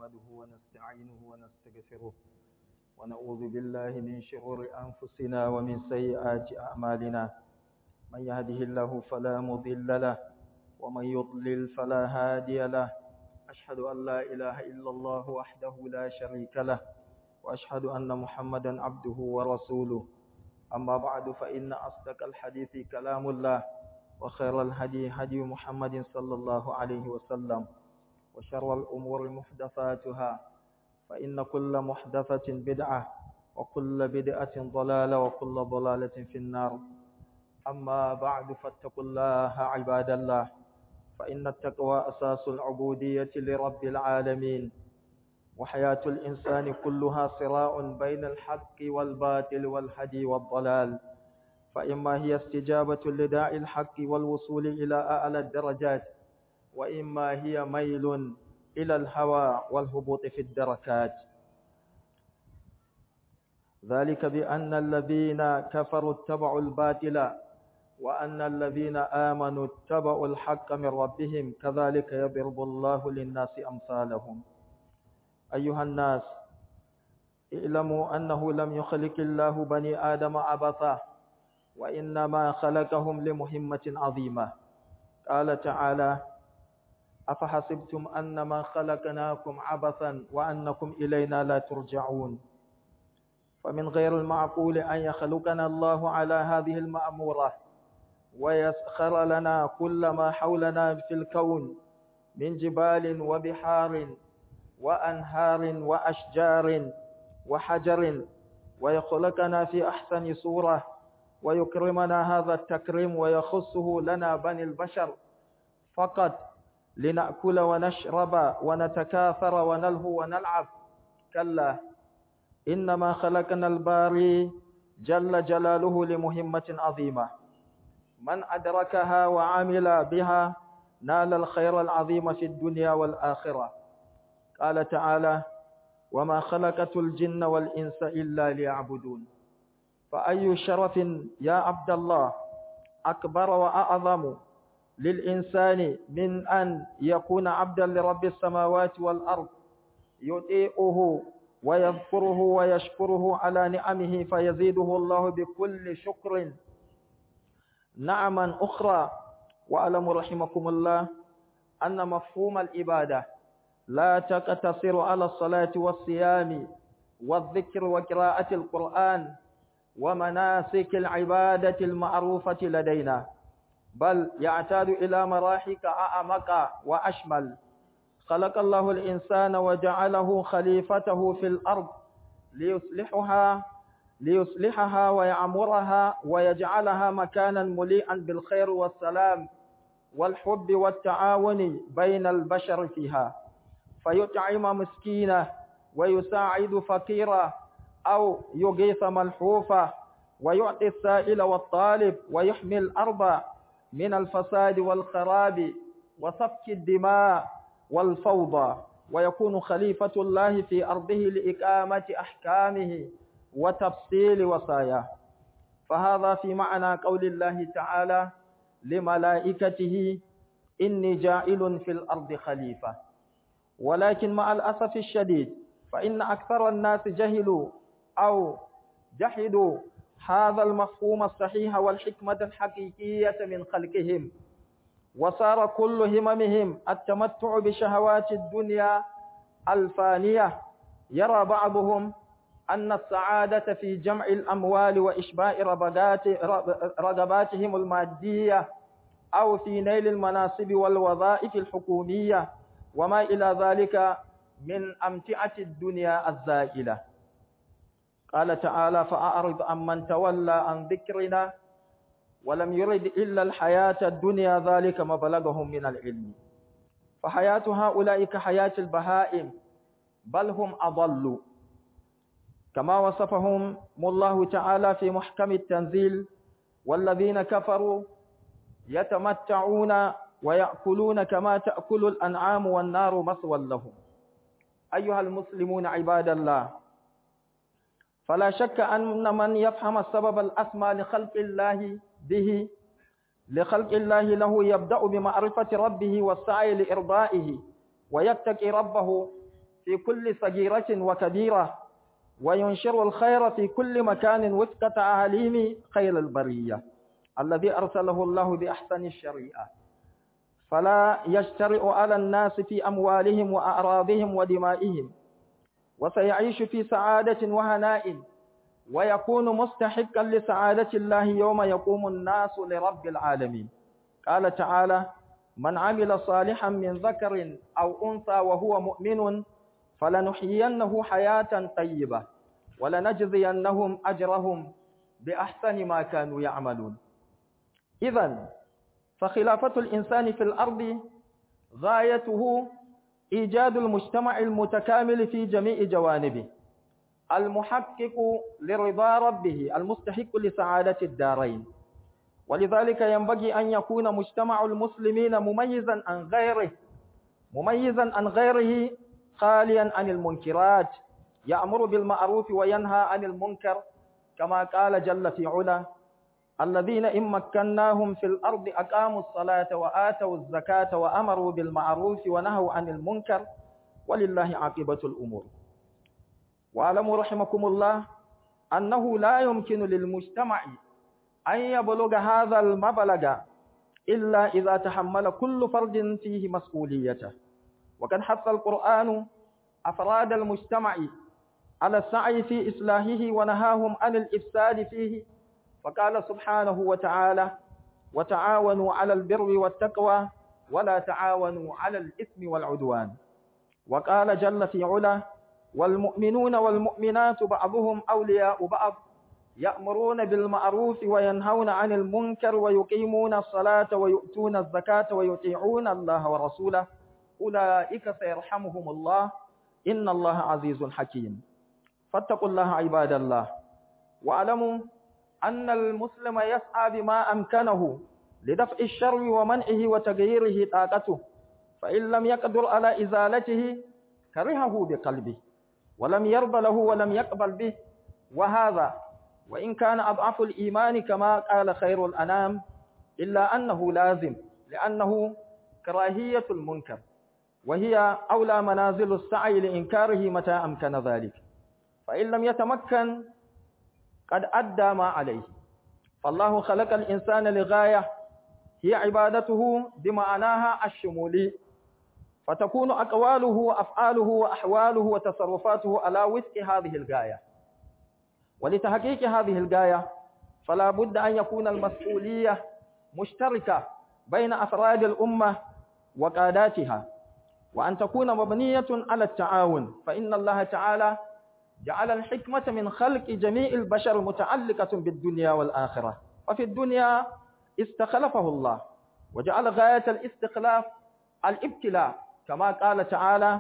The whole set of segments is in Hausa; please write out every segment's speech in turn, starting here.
نحمده ونستعينه ونستغفره ونعوذ بالله من شرور أنفسنا ومن سيئات أعمالنا من يهده الله فلا مضل له ومن يضلل فلا هادي له أشهد أن لا إله إلا الله وحده لا شريك له وأشهد أن محمدا عبده ورسوله أما بعد فإن أصدق الحديث كلام الله وخير الهدي هدي محمد صلى الله عليه وسلم وشر الأمور محدثاتها فإن كل محدثة بدعة وكل بدعة ضلالة وكل ضلالة في النار أما بعد فاتقوا الله عباد الله فإن التقوى أساس العبودية لرب العالمين وحياة الإنسان كلها صراع بين الحق والباطل والهدي والضلال فإما هي استجابة لداعي الحق والوصول إلى أعلى الدرجات وإما هي ميل إلى الهوى والهبوط في الدركات ذلك بأن الذين كفروا اتبعوا الباطل وأن الذين آمنوا اتبعوا الحق من ربهم كذلك يضرب الله للناس أمثالهم أيها الناس اعلموا أنه لم يخلق الله بني آدم عبثا وإنما خلقهم لمهمة عظيمة قال تعالى أفحسبتم أنما خلقناكم عبثا وأنكم إلينا لا ترجعون فمن غير المعقول أن يخلقنا الله على هذه المأمورة ويسخر لنا كل ما حولنا في الكون من جبال وبحار وأنهار وأشجار وحجر ويخلقنا في أحسن صورة ويكرمنا هذا التكريم ويخصه لنا بني البشر فقط لنأكل ونشرب ونتكاثر ونلهو ونلعب كلا إنما خلقنا الباري جل جلاله لمهمة عظيمة من أدركها وعمل بها نال الخير العظيم في الدنيا والآخرة قال تعالى وما خلقت الجن والإنس إلا ليعبدون فأي شرف يا عبد الله أكبر وأعظم للإنسان من أن يكون عبدا لرب السماوات والأرض يطيعه ويذكره ويشكره على نعمه فيزيده الله بكل شكر نعما أخرى وألم رحمكم الله أن مفهوم الإبادة لا تقتصر على الصلاة والصيام والذكر وقراءة القرآن ومناسك العبادة المعروفة لدينا بل يعتاد إلى مراحك أعمق وأشمل خلق الله الإنسان وجعله خليفته في الأرض ليصلحها ليصلحها ويعمرها ويجعلها مكانا مليئا بالخير والسلام والحب والتعاون بين البشر فيها فيطعم مسكينه ويساعد فقيره أو يغيث ملحوفة ويعطي السائل والطالب ويحمي الأرض من الفساد والخراب وسفك الدماء والفوضى ويكون خليفة الله في أرضه لإقامة أحكامه وتفصيل وصاياه فهذا في معنى قول الله تعالى لملائكته إني جاعل في الأرض خليفة ولكن مع الأسف الشديد فإن أكثر الناس جهلوا أو جحدوا هذا المفهوم الصحيح والحكمة الحقيقية من خلقهم وصار كل هممهم التمتع بشهوات الدنيا الفانية يرى بعضهم أن السعادة في جمع الأموال وإشباع رغباتهم المادية أو في نيل المناصب والوظائف الحكومية وما إلى ذلك من أمتعة الدنيا الزائلة قال تعالى فأعرض عن من تولى عن ذكرنا ولم يرد إلا الحياة الدنيا ذلك مبلغهم من العلم فحياة هؤلاء كحياة البهائم بل هم أضلوا كما وصفهم الله تعالى في محكم التنزيل والذين كفروا يتمتعون ويأكلون كما تأكل الأنعام والنار مثوى لهم أيها المسلمون عباد الله فلا شك أن من يفهم السبب الأسمى لخلق الله به لخلق الله له يبدأ بمعرفة ربه والسعي لإرضائه ويتقي ربه في كل صغيرة وكبيرة وينشر الخير في كل مكان وفق تعاليم خير البرية الذي أرسله الله بأحسن الشريعة فلا يجترئ على الناس في أموالهم وأعراضهم ودمائهم وسيعيش في سعادة وهناء ويكون مستحقا لسعادة الله يوم يقوم الناس لرب العالمين قال تعالى من عمل صالحا من ذكر أو أنثى وهو مؤمن فلنحيينه حياة طيبة ولنجزينهم أجرهم بأحسن ما كانوا يعملون إذا فخلافة الإنسان في الأرض غايته إيجاد المجتمع المتكامل في جميع جوانبه المحقق لرضا ربه المستحق لسعادة الدارين ولذلك ينبغي أن يكون مجتمع المسلمين مميزا عن غيره مميزا عن غيره خاليا عن المنكرات يأمر بالمعروف وينهى عن المنكر كما قال جل في علا الذين إن مكناهم في الأرض أقاموا الصلاة وآتوا الزكاة وأمروا بالمعروف ونهوا عن المنكر ولله عاقبة الأمور واعلموا رحمكم الله أنه لا يمكن للمجتمع أن يبلغ هذا المبلغ إلا إذا تحمل كل فرد فيه مسؤوليته وقد حث القرآن أفراد المجتمع على السعي في إصلاحه ونهاهم عن الإفساد فيه فقال سبحانه وتعالى وتعاونوا على البر والتقوى ولا تعاونوا على الإثم والعدوان وقال جل في علا والمؤمنون والمؤمنات بعضهم أولياء بعض يأمرون بالمعروف وينهون عن المنكر ويقيمون الصلاة ويؤتون الزكاة ويطيعون الله ورسوله أولئك سيرحمهم الله إن الله عزيز حكيم فاتقوا الله عباد الله واعلموا أن المسلم يسعى بما أمكنه لدفع الشر ومنعه وتغييره طاقته فإن لم يقدر على إزالته كرهه بقلبه ولم يرضى له ولم يقبل به وهذا وإن كان أضعف الإيمان كما قال خير الأنام إلا أنه لازم لأنه كراهية المنكر وهي أولى منازل السعي لإنكاره متى أمكن ذلك فإن لم يتمكن قد أدى ما عليه فالله خلق الإنسان لغاية هي عبادته بمعناها الشمولي فتكون أقواله وأفعاله وأحواله وتصرفاته على وفق هذه الغاية ولتحقيق هذه الغاية فلا بد أن يكون المسؤولية مشتركة بين أفراد الأمة وقاداتها وأن تكون مبنية على التعاون فإن الله تعالى جعل الحكمة من خلق جميع البشر متعلقة بالدنيا والآخرة وفي الدنيا استخلفه الله وجعل غاية الاستخلاف الابتلاء كما قال تعالى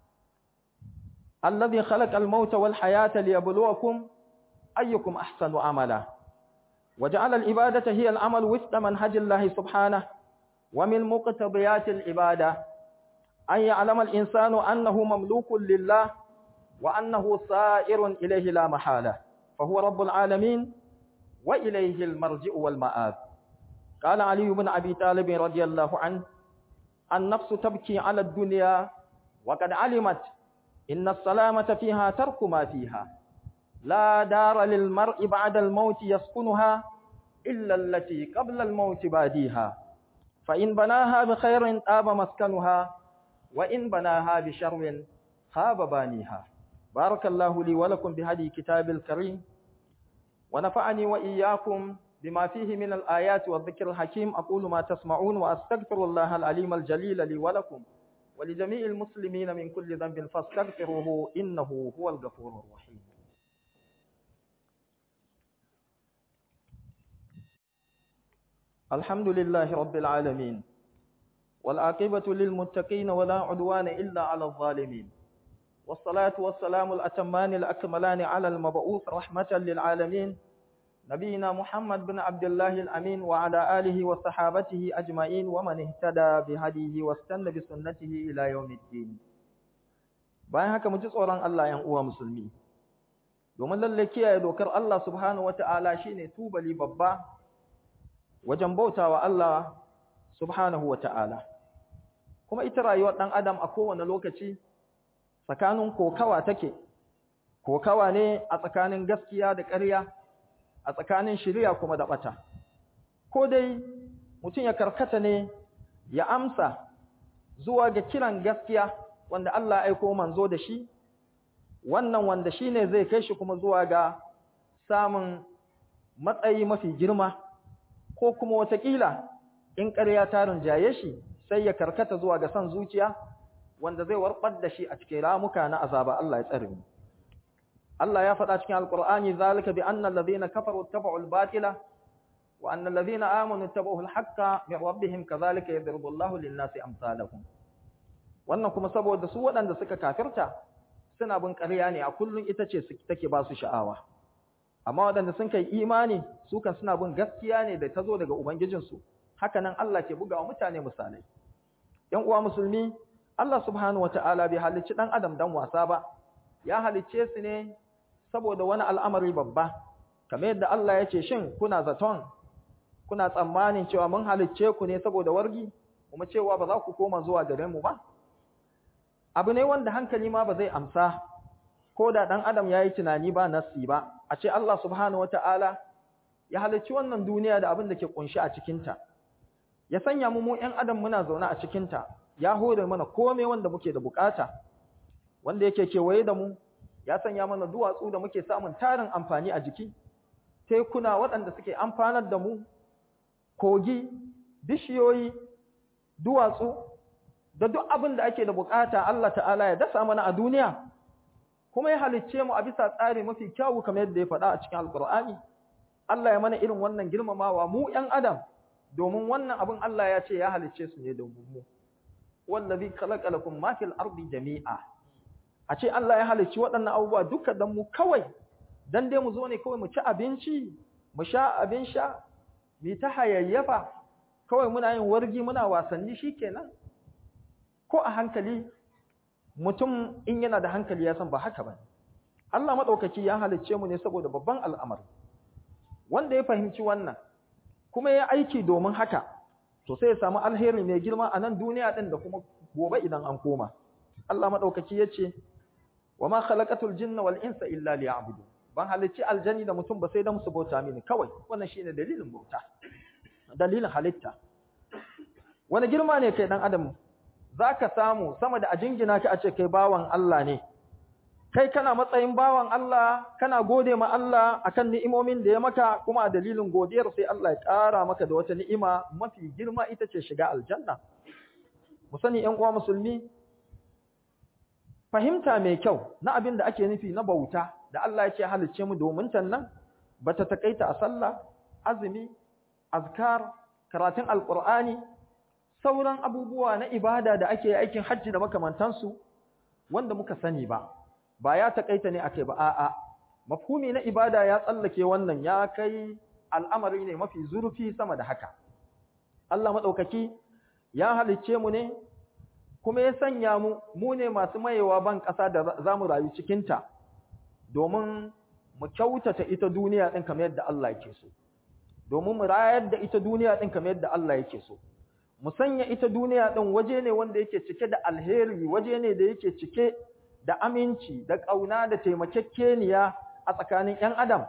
الذي خلق الموت والحياة ليبلوكم أيكم أحسن عملا وجعل العبادة هي العمل وفق منهج الله سبحانه ومن مقتضيات العبادة أن يعلم الإنسان أنه مملوك لله وأنه سائر إليه لا محالة فهو رب العالمين وإليه المرجع والمآب قال علي بن أبي طالب رضي الله عنه النفس تبكي على الدنيا وقد علمت إن السلامة فيها ترك ما فيها لا دار للمرء بعد الموت يسكنها إلا التي قبل الموت باديها فإن بناها بخير طاب مسكنها وإن بناها بشر خاب بانيها بارك الله لي ولكم بهدي كتاب الكريم ونفعني وإياكم بما فيه من الآيات والذكر الحكيم أقول ما تسمعون وأستغفر الله العليم الجليل لي ولكم ولجميع المسلمين من كل ذنب فاستغفروه إنه هو الغفور الرحيم الحمد لله رب العالمين والعاقبة للمتقين ولا عدوان إلا على الظالمين والصلاة والسلام الأتمان الأكملان على المبعوث رحمة للعالمين نبينا محمد بن عبد الله الأمين وعلى آله وصحابته أجمعين ومن اهتدى بهديه واستنى بسنته إلى يوم الدين bayan haka mu ji tsoron Allah ‘yan uwa musulmi, domin lalle kiyaye dokar Allah subhanahu wa ta'ala shi ne tubali babba wajen bautawa Allah subhanahu wa ta'ala. Kuma ita rayuwar ɗan Adam a kowane lokaci, tsakanin kokawa take kokawa ne a tsakanin gaskiya da ƙarya a tsakanin shiriya kuma da ɓata ko dai mutum ya karkata ne ya amsa zuwa ga kiran gaskiya wanda Allah ya aiko manzo da shi wannan wanda shine zai kai shi kuma zuwa ga samun matsayi mafi girma ko kuma watakila in ƙarya ta rinjaye shi sai ya karkata zuwa ga son zuciya wanda zai warbar da shi a cikin ramuka na azaba Allah ya tsare mu Allah ya faɗa cikin alqur'ani zalika bi anna alladhina kafaru ittaba'u al-batila wa anna alladhina amanu ittaba'u al-haqqa min rabbihim kadhalika yadribu Allahu lin-nasi amsalahum wannan kuma saboda su waɗanda suka kafirta suna bin ƙarya ne a kullun ita ce take ba su sha'awa amma waɗanda sun kai imani su kan suna bin gaskiya ne da ta zo daga ubangijinsu haka nan Allah ke buga wa mutane misalai ‘yan uwa musulmi Allah subhanahu wata'ala bai halicci ɗan adam dan wasa ba ya halicce su ne saboda wani al'amari babba kamar yadda Allah ya ce shin kuna zaton kuna tsammanin cewa mun halicce ku ne saboda wargi kuma cewa ba za ku koma zuwa gare mu ba abu ne wanda hankali ma ba zai amsa ko da ɗan adam ya yi tunani ba nassi ba a ce Allah subhanahu wata'ala ya halicci wannan duniya da abin da ke kunshi a cikinta ya sanya mu mu ‘yan adam muna zaune a cikinta ya hore mana kome wanda muke da bukata wanda yake kewaye da mu ya sanya mana duwatsu da muke samun tarin amfani a jiki tekuna waɗanda suke amfanar da mu kogi bishiyoyi duwatsu da duk abin da ake da bukata Allah ta'ala ya dasa mana a duniya kuma ya halicce mu a bisa tsari mafi kyawu kamar yadda ya faɗa a cikin alkur'ani Allah ya mana irin wannan girmamawa mu ‘yan adam domin wannan abin Allah ya ce ya halicce su ne domin mu wallazi khalaqa lakum ma fil ardi jami'a a ce Allah ya halicci waɗannan abubuwa duka dan mu kawai dan dai mu zo ne kawai mu ci abinci mu sha abin sha mu ta hayayyafa kawai muna yin wargi muna wasanni shikenan ko a hankali mutum in yana da hankali ya san ba haka ba Allah madaukaki ya halicce mu ne saboda babban al'amari wanda ya fahimci wannan kuma ya aiki domin haka to sai ya samu alheri mai girma a nan duniya din da kuma gobe idan an koma Allah madaukaki yace wa ma khalaqatul jinna wal insa illa liya'budu ban halicci aljanni da mutum ba sai dan su bauta mini kawai wannan shine dalilin bauta dalilin halitta wani girma ne kai dan adam zaka samu sama da a jingina ka a ce kai bawan Allah ne kai kana matsayin bawan Allah kana gode ma Allah akan ni'imomin da ya maka kuma a dalilin godiyar sai Allah ya ƙara maka da wata ni'ima mafi girma ita ce shiga aljanna mu sani ƴan uwa musulmi fahimta mai kyau na abin da ake nufi na bauta da Allah ya ce halicce mu domin tannan bata takaita a sallah azumi azkar karatun alqur'ani sauran abubuwa na ibada da ake aikin hajji da makamantansu wanda muka sani ba ba ya takaita ne akai ba a'a mafhumi na ibada ya tsallake wannan ya kai al'amari ne mafi zurfi sama da haka Allah madaukaki ya halicce mu ne kuma ya sanya mu mu ne masu mayewa ban ƙasa da zamu rayu cikin ta domin mu kyautata ita duniya din kamar yadda Allah yake so domin mu rayar da ita duniya din kamar yadda Allah yake so mu sanya ita duniya din waje ne wanda yake cike da alheri waje ne da yake cike da aminci da ƙauna da taimakekeniya a tsakanin ‘yan adam,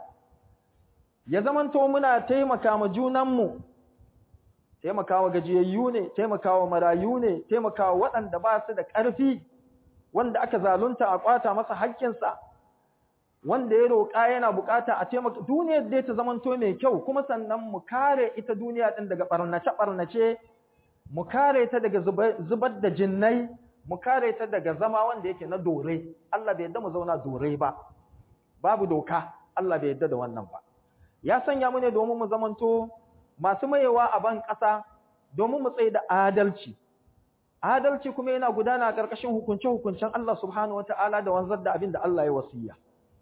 ya zamanto muna taimaka ma junanmu, taimakawa gajiyayyu ne, taimakawa marayu ne, taimakawa waɗanda ba su da ƙarfi, wanda aka zalunta a ƙwata masa haƙƙinsa, wanda ya roƙa yana buƙata a taimaka, duniyar dai ta zamanto mai kyau, kuma sannan mu kare ita duniya ɗin daga ɓarnace-ɓarnace, mu kare ta daga zubar da jinnai, mu kare ta daga zama wanda yake na dore Allah bai yadda mu zauna dore ba babu doka Allah bai yadda da wannan ba ya sanya mu ne domin mu zamanto masu mayewa a ban ƙasa domin mu tsaye da adalci adalci kuma yana gudana a ƙarƙashin hukunce-hukuncen Allah subhanahu wata'ala da wanzar da abin da Allah ya wasiya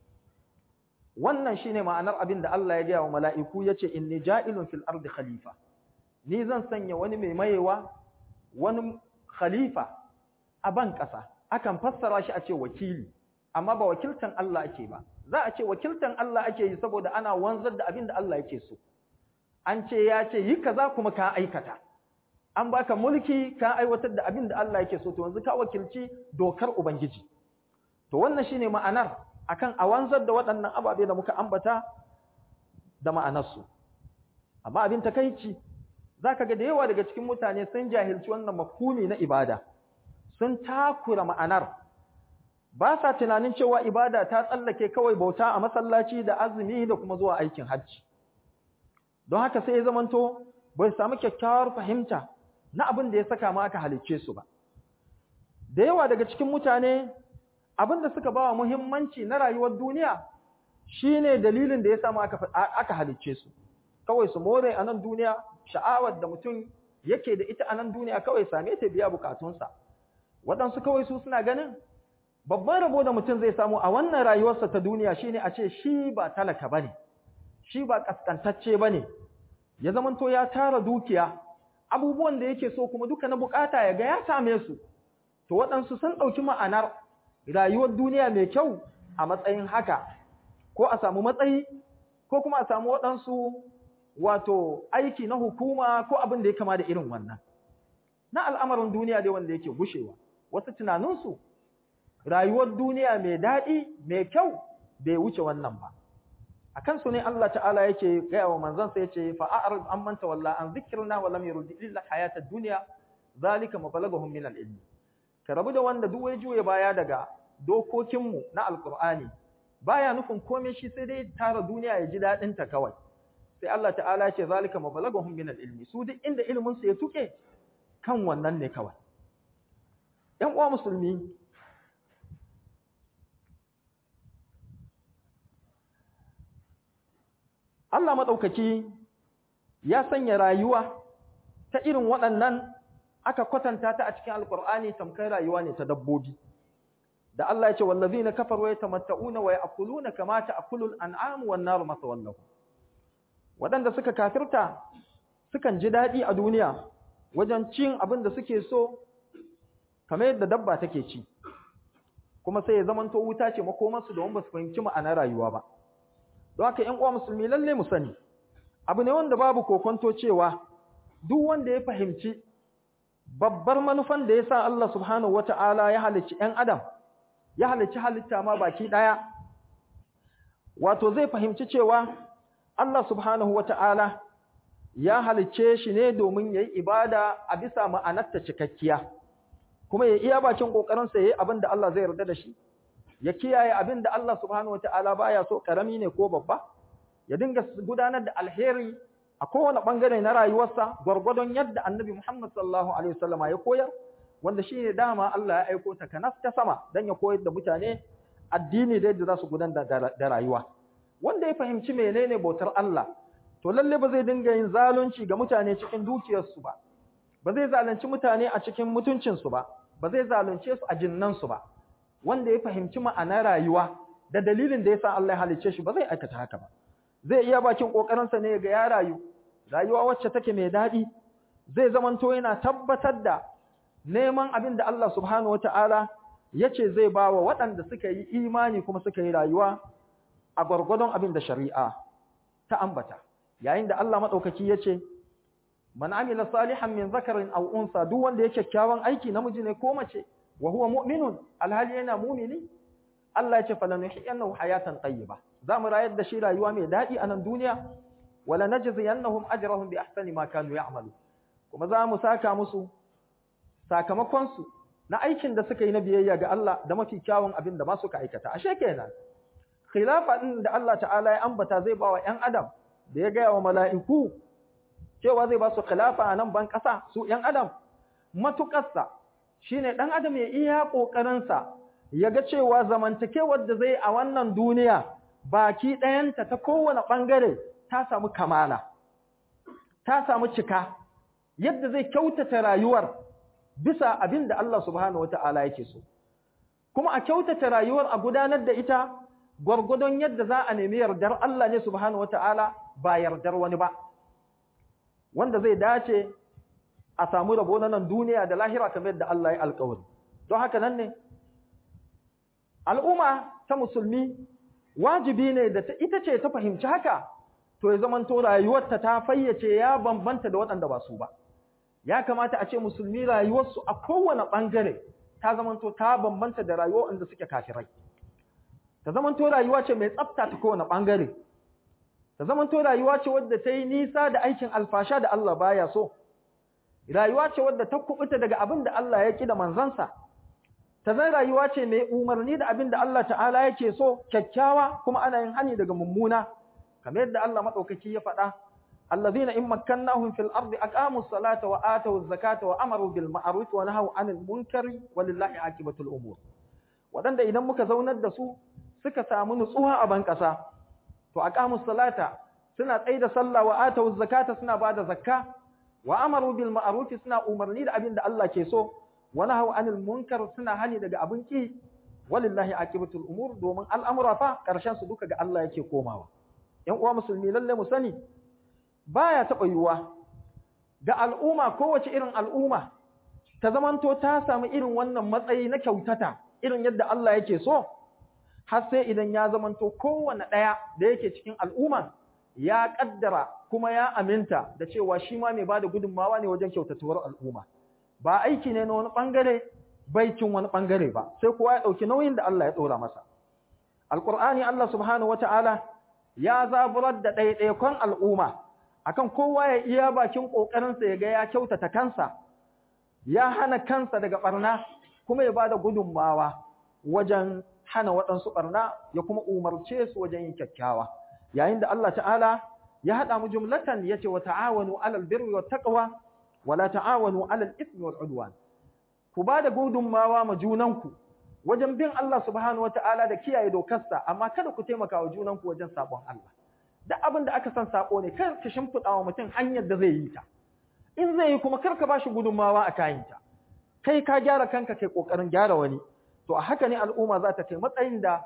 wannan shine ma'anar abin da Allah ya gaya wa mala'iku yace inni ja'ilun fil ardi khalifa ni zan sanya wani mai mayewa wani khalifa a ban ƙasa akan fassara shi a ce wakili amma ba wakiltan Allah ake ba za a ce wakiltan Allah ake yi saboda ana wanzar da abin da Allah yake so an ce ya ce yi kaza kuma ka aikata an baka mulki ka aiwatar da abin da Allah yake so to yanzu ka wakilci dokar ubangiji to wannan shine ma'anar akan a wanzar da waɗannan ababe da muka ambata da ma'anarsu amma abin takeici zaka ga da yawa daga cikin mutane sun jahilci wannan mafhumi na ibada sun takura ma'anar ba sa tunanin cewa ibada ta tsallake kawai bauta a masallaci da azumi da kuma zuwa aikin hajji don haka sai ya zamanto bai samu kyakkyawar fahimta na abin da ya saka ma aka halicce su ba da yawa daga cikin mutane abin da suka ba wa muhimmanci na rayuwar duniya shine dalilin da ya samu aka aka halicce su kawai su more a nan duniya sha'awar da mutum yake da ita a nan duniya kawai same ta biya bukatunsa waɗansu kawai su suna ganin babban rabo da mutum zai samu a wannan rayuwarsa ta duniya shine a ce shi ba talaka bane shi ba kaskantacce bane ya zamanto ya tara dukiya abubuwan da yake so kuma duka na bukata ya ga ya same su to waɗansu sun ɗauki ma'anar rayuwar duniya mai kyau a matsayin haka ko a samu matsayi ko kuma a samu waɗansu wato aiki na hukuma ko abin da ya kama da irin wannan na al'amarin duniya dai wanda yake gushewa wasu tunaninsu rayuwar duniya mai daɗi mai kyau bai wuce wannan ba a kansu ne Allah ta'ala yake gaya wa manzansa yace fa a'rid an manta walla an zikrina wa lam yurdi illa hayatad dunya zalika mabalaghum min al-ilm ka rabu da wanda duk wai juye baya daga dokokinmu na alqur'ani baya nufin komai shi sai dai tara duniya ya ji dadin ta kawai sai Allah ta'ala ya ce zalika mabalaghum min al-ilm su duk inda ilimin su ya tuke kan wannan ne kawai ‘yan uwa musulmi Allah maɗaukaki ya sanya rayuwa ta irin waɗannan aka kwatanta ta a cikin alƙur'ani tamkar rayuwa ne ta dabbobi da Allah ya ce wallazina kafaru yatamatta'una wa ya'kuluna kama ta'kulul an'amu wan naru masawallahu waɗanda suka kafirta sukan ji daɗi a duniya wajen cin abin da suke so kamar yadda dabba take ci kuma sai ya zamanto wuta ce makomarsu domin ba su fahimci ma'anar rayuwa ba don haka ƴan uwa musulmi lalle mu sani abu ne wanda babu kokonto cewa duk wanda ya fahimci babbar manufan da ya sa Allah subhanahu wata'ala ya halicci ƴan adam ya halicci halitta ma baki ɗaya wato zai fahimci cewa Allah subhanahu wata'ala ya halicce shi ne domin yayi ibada a bisa ma'anarta cikakkiya kuma ya iya bakin kokarinsa yayi abin da Allah zai yarda da shi ya kiyaye abin da Allah subhanahu wataala baya so karami ne ko babba ya dinga gudanar da alheri a kowane bangare na rayuwarsa gwargwadon yadda Annabi Muhammad sallallahu alaihi wasallama ya koyar wanda shine dama Allah ya aiko ta kanas ta sama dan ya koyar da mutane addini da yadda za su gudanar da rayuwa wanda ya fahimci menene bautar Allah to lalle ba zai dinga yin zalunci ga mutane cikin dukiyarsu ba ba zai zalunci mutane a cikin mutuncinsu ba ba zai zalunce su a jinnansu ba wanda ya fahimci ma'anar rayuwa da dalilin da yasa Allah ya halicce shi ba zai aikata haka ba zai iya bakin kokarinsa ne ga ya rayu rayuwa wacce take mai daɗi zai zamanto yana tabbatar da neman abin da Allah subhanahu wataala yace zai ba wa waɗanda suka yi imani kuma suka yi rayuwa a gwargwadon abin da shari'a ta ambata yayin da Allah madaukaki yace man amila salihan min zakarin aw unsa duk wanda yake kyakkyawan aiki namiji ne ko mace wa huwa mu'minun alhali yana mu'mini Allah ya ce falanuhyiyannahu hayatan tayyiba zamu rayar da shi rayuwa mai dadi a nan duniya wala najziyannahum ajrahum bi ahsani ma kanu ya'malu kuma za mu saka musu sakamakon su na aikin da suka yi na biyayya ga Allah da mafi kyawun abin da ma suka aikata ashe kenan khilafa din da Allah ta'ala ya ambata zai ba wa ƴan adam da ya ga wa mala'iku cewa zai ba su khilafa a nan ban ƙasa su ‘yan adam matuƙarsa shi ne ɗan adam ya iya ƙoƙarinsa ya ga cewa zamantakewar da zai a wannan duniya baki ɗayanta ta kowane ɓangare ta samu kamala ta samu cika yadda zai kyautata rayuwar bisa abin da Allah subhanahu wata'ala yake so kuma a kyautata rayuwar a gudanar da ita gwargwadon yadda za a nemi yardar Allah ne subhanahu wata'ala ba yardar wani ba wanda zai dace a samu rabo na nan duniya da lahira kamar yadda Allah ya alƙawari don haka nan ne al'umma ta musulmi wajibi ne da ita ce ta fahimci haka to ya zamanto rayuwarta ta fayyace ya bambanta da waɗanda ba su ba ya kamata a ce musulmi rayuwarsu a kowane ɓangare ta zamanto ta bambanta da rayuwa wanda suke kafirai ta zamanto rayuwa ce mai tsafta ta kowane bangare ta zamanto rayuwa ce wadda ta yi nisa da aikin alfasha da Allah baya so rayuwa ce wadda ta kubuta daga abin da Allah ya ki da manzansa ta zan rayuwa ce mai umarni da abin da Allah ta'ala yake so kyakkyawa kuma ana yin hani daga mummuna kamar yadda Allah madaukaki ya faɗa allazina in makkannahum fil ardi aqamus salata wa atawuz zakata wa amaru bil ma'ruf wa nahaw 'anil munkari walillahi aqibatul umur wadanda idan muka zaunar da su suka samu nutsuwa a ban kasa to aqamus salata suna tsaida sallah wa atawuz zakata suna bada zakka wa amaru bil ma'ruf suna umarni da abin da Allah ke so wa nahaw 'anil munkar suna hani daga abin ki walillahi aqibatul umur domin al'amura fa karshen su duka ga Allah yake komawa ‘yan uwa musulmi lalle mu sani baya taɓa yiwuwa ga al'umma kowace irin al'umma ta zamanto ta samu irin wannan matsayi na kyautata irin yadda Allah yake so har sai idan ya zamanto kowane ɗaya da yake cikin al'umma ya ƙaddara kuma ya aminta da cewa shi ma mai bada gudunmawa ne wajen kyautatuwar al'umma ba aiki ne na wani ɓangare baikin wani ɓangare ba sai kowa ya ɗauki nauyin da Allah ya ɗora masa alƙur'ani Allah subhanahu wata'ala ya zaburar da ɗaiɗaikon al'umma akan kowa ya iya bakin ƙoƙarinsa ya ga ya kyautata kansa ya hana kansa daga ɓarna kuma ya bada gudunmawa wajen hana waɗansu ɓarna ya kuma umarce su wajen yin kyakkyawa yayin da Allah ta'ala ya haɗa mu jumlatan ya ce wa ta'awanu alal birri wa taqwa wa la ta'awanu alal ismi wal udwan ku bada gudunmawa ma junanku wajen bin Allah subhanahu wata'ala da kiyaye dokarsa amma kada ku taimaka wa junanku wajen sabon Allah duk abin da aka san sako ne kar ka shimfiɗa wa mutum hanyar da zai yi ta in zai yi kuma kar ka bashi gudunmawa a kayanta kai ka gyara kanka kai kokarin gyara wani to a haka ne al'umma za ta kai matsayin da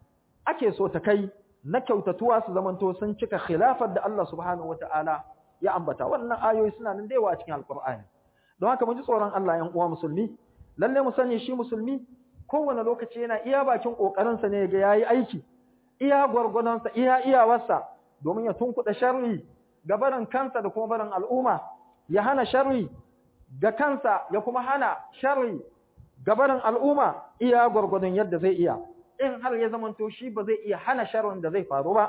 ake so ta kai na kyautatuwa su zamanto sun cika khilafar da Allah subhanahu wata'ala ya ambata wannan ayoyi suna nan da yawa a cikin alqur'ani don haka mu ji tsoron Allah yan uwa musulmi lalle mu sani shi musulmi kowane lokaci yana iya bakin ƙoƙarinsa ne ga yayi aiki iya gwargwadonsa iya iyawarsa domin ya tunkuɗa sharri ga barin kansa da kuma barin al'umma ya hana sharri ga kansa ya kuma hana sharri ga barin al'umma iya gwargwadon yadda zai iya in har ya zamanto shi ba zai iya hana sharrin da zai faru ba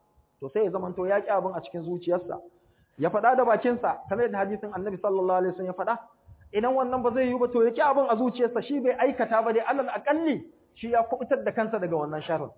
to sai ya zamanto ya ƙi abin a cikin zuciyarsa ya faɗa da bakinsa kamar yadda hadisin annabi sallallahu alaihi wasallam ya faɗa idan wannan ba zai yi ba to ya ki abin a zuciyarsa shi bai aikata ba dai alal akalli shi ya kubutar da kansa daga wannan sharrin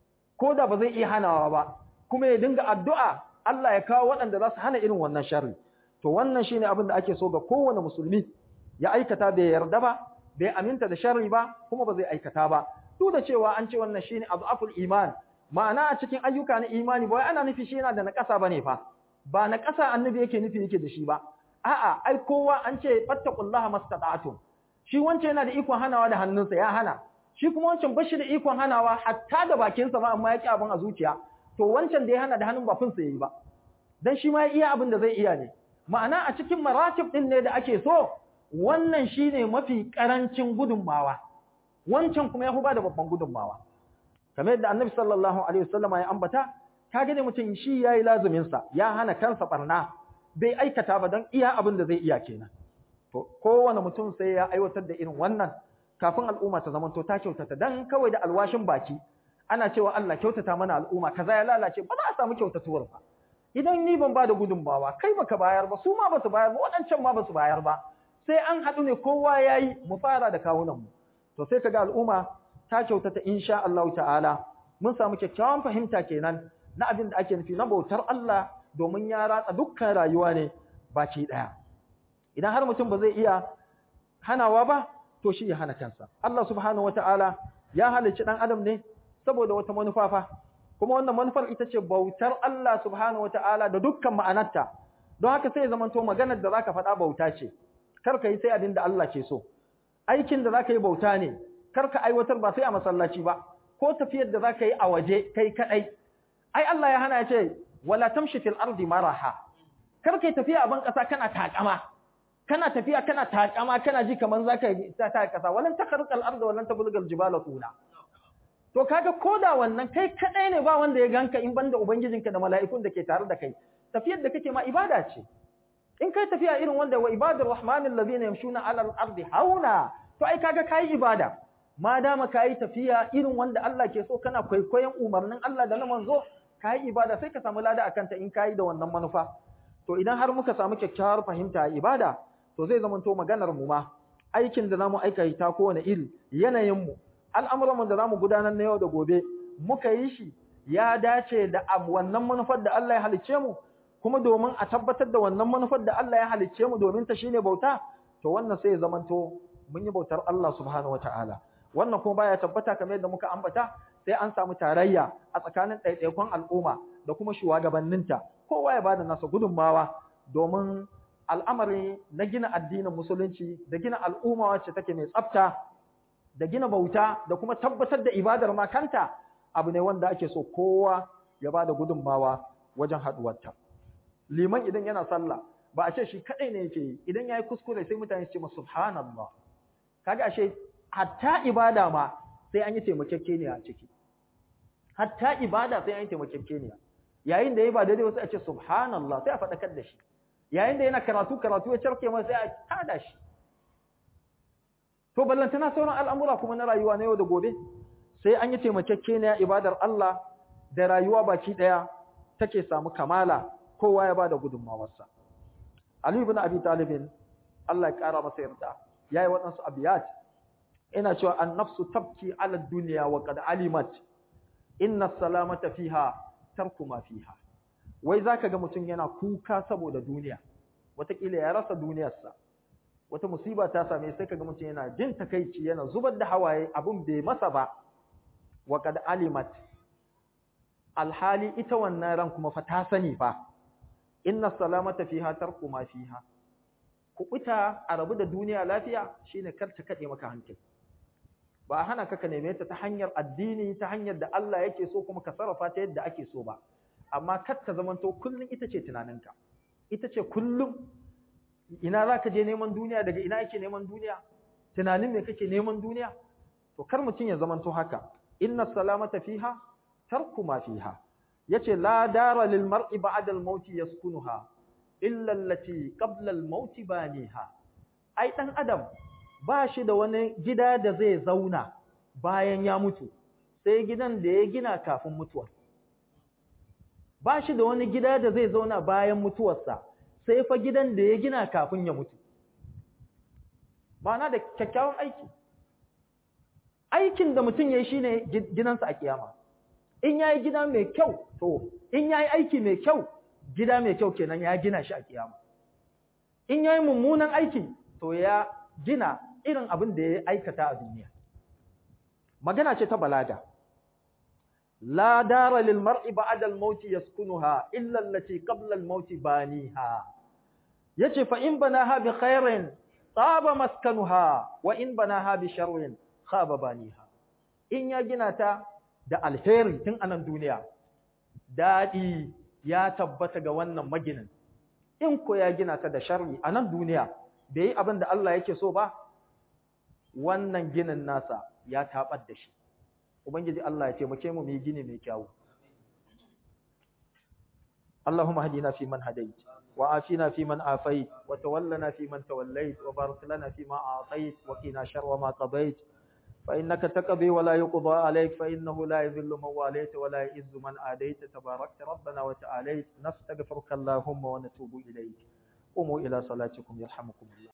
ko da ba zai iya hanawa ba kuma ya dinga addu'a Allah ya kawo waɗanda za su hana irin wannan sharri to wannan shine abin da ake so ga kowane musulmi ya aikata bai yarda ba bai aminta da sharri ba kuma ba zai aikata ba duk da cewa an ce wannan shine azaful iman ma'ana a cikin ayyuka na imani ba wai ana nufi shi yana da naƙasa bane fa ba naƙasa annabi yake nufi yake da shi ba a'a ai kowa an ce fattaqullaha mastata'tum shi wancan yana da ikon hanawa da hannunsa ya hana shi kuma wancan bashi da ikon hanawa hatta da bakinsa ba amma ya ki abin a zuciya to wancan da ya hana da hannun ba finsa yayi ba dan shi ma ya iya abin da zai iya ne ma'ana a cikin maratib din ne da ake so wannan shine mafi karancin gudunmawa wancan kuma ya fi ba da babban gudunmawa kamar yadda annabi sallallahu alaihi wasallama ya ambata ka gane mutum shi yayi lazumin sa ya hana kansa barna bai aikata ba dan iya abin da zai iya kenan to kowane mutum sai ya aiwatar da irin wannan kafin al'umma ta zamanto ta kyautata dan kawai da alwashin baki ana cewa Allah kyautata mana al'umma kaza ya lalace ba za a samu kyautatuwar ba idan ni ban ba da gudunmawa kai baka bayar ba su ma basu bayar ba waɗancan ma basu bayar ba sai an haɗu ne kowa yayi mu fara da kawunan mu to sai kaga al'umma ta kyautata insha Allah ta'ala mun samu kyakkyawan fahimta kenan na abin da ake nufi na bautar Allah domin ya ratsa dukkan rayuwa ne baki daya idan har mutum ba zai iya hanawa ba to shi ya hana kansa Allah subhanahu wataala ya halicci dan adam ne saboda wata manufa fa kuma wannan manufar ita ce bautar Allah subhanahu wataala da dukkan ma'anarta don haka sai ya zamanto maganar da zaka faɗa bauta ce kar ka yi sai abin da Allah ke so aikin da zaka yi bauta ne kar ka aiwatar ba sai a masallaci ba ko tafiyar da zaka yi a waje kai kadai ai Allah ya hana ya ce wala tamshi fil ardi maraha kar kai tafiya a ban kasa kana takama kana tafiya kana takama kana ji kaman zaka yi ta ta kasa walan takarqal ardi walan tablugal jibala tula to kaga koda wannan kai kadai ne ba wanda ya ganka in banda ubangijinka da mala'ikun da ke tare da kai tafiyar da kake ma ibada ce in kai tafiya irin wanda wa ibadur rahmanil ladina yamshuna ala al-ardi hauna to ai kaga kai ibada ma dama kai tafiya irin wanda Allah ke so kana kwaikwayon umarnin Allah da na manzo kai ibada sai ka samu lada akan ta in kai da wannan manufa to idan har muka samu kyakkyawar fahimta a ibada to zai zama to maganar mu ma aikin da zamu aikata kowane iri yanayin mu al'amuran mu da zamu gudanar na yau da gobe muka yi shi ya dace da wannan manufar da Allah ya halicce mu kuma domin a tabbatar da wannan manufar da Allah ya halicce mu domin ta shine bauta to wannan sai ya zamanto mun yi bautar Allah subhanahu wataala wannan kuma baya tabbata kamar yadda muka ambata sai an samu tarayya a tsakanin ɗaiɗaikon al'umma da kuma shugabanninta kowa ya bada nasa gudunmawa domin al'amari na gina addinin musulunci da gina al'umma wacce take mai tsafta da gina bauta da kuma tabbatar da ibadar ma kanta abu ne wanda ake so kowa ya bada gudunmawa wajen haɗuwarta liman idan yana sallah ba a ce shi kadai ne yake yi idan yayi kuskure sai mutane su ce masa subhanallah kaga ashe hatta ibada ma sai an yi taimakekeniya a ciki hatta ibada sai an yi taimakekeniya yayin da yayi ba daidai wasu a ce subhanallah sai a faɗakar da shi yayin da yana karatu karatu ya carke masa sai a tada shi to ballantana sauran al'amura kuma na rayuwa na yau da gobe sai an yi taimakekeniya ibadar Allah da rayuwa baki daya take samu kamala kowa ya bada gudunmawarsa Ali ibn Abi Talib Allah ya kara masa yarda yayi waɗansu abiyat ina cewa an-nafsu tabki ala dunya wa qad alimat inna salamata fiha tarku ma fiha wai zaka ga mutum yana kuka saboda duniya wataƙila ya rasa duniyarsa wata musiba ta same sai kaga mutum yana jin takeici yana zubar da hawaye abun bai masa ba wa qad alimat alhali ita wannan ran kuma fa ta sani fa inna salamata fiha tarku ma fiha kubuta a rabu da duniya lafiya shine kar ta kade maka hankali ba a hana ka ka neme ta ta hanyar addini ta hanyar da Allah yake so kuma ka sarrafa ta yadda ake so ba amma kar ta zamanto kullun ita ce tunaninka ita ce kullum ina za ka je neman duniya daga ina yake neman duniya tunanin me kake neman duniya to kar mutum ya zamanto haka inna salamata fiha tarku ma fiha yace la dara lil mar'i ba'da al maut yaskunuha illa allati qabla al maut baniha ai dan adam ba shi da wani gida da zai zauna bayan ya mutu sai gidan da ya gina kafin mutuwa ba shi da wani gida da zai zauna bayan mutuwarsa sai fa gidan da ya gina kafin ya mutu ma'ana da kyakkyawan aiki aikin da mutum ya yi shi ne gidansa a kiyama in ya yi gida mai kyau to in ya yi aiki mai kyau gida mai kyau kenan ya gina shi a kiyama in ya yi mummunan aiki to ya gina irin abin da ya aikata a duniya magana ce ta balaga la dara lil mar'i ba'da al maut yaskunuha illa allati qabla al maut baniha yace fa in banaha bi khairin taba maskanuha wa in banaha bi sharrin khaba baniha in ya gina ta da alheri tun anan duniya dadi ya tabbata ga wannan maginin in ko ya gina ta da sharri anan duniya bai yi abin da Allah yake so ba wannan ginin nasa ya tabar da shi ubangiji Allah ya taimake mu mu yi gini mai kyau اللهم اهدنا فيمن هديت وعافنا فيمن عافيت وتولنا فيمن توليت وبارك لنا فيما أعطيت وقنا شر ما قضيت فإنك تقضي ولا يقضى عليك فإنه لا يذل من واليت ولا يئز من آديت تباركت ربنا وتعاليت نستغفرك اللهم ونتوب إليك قوموا إلى صلاتكم يرحمكم الله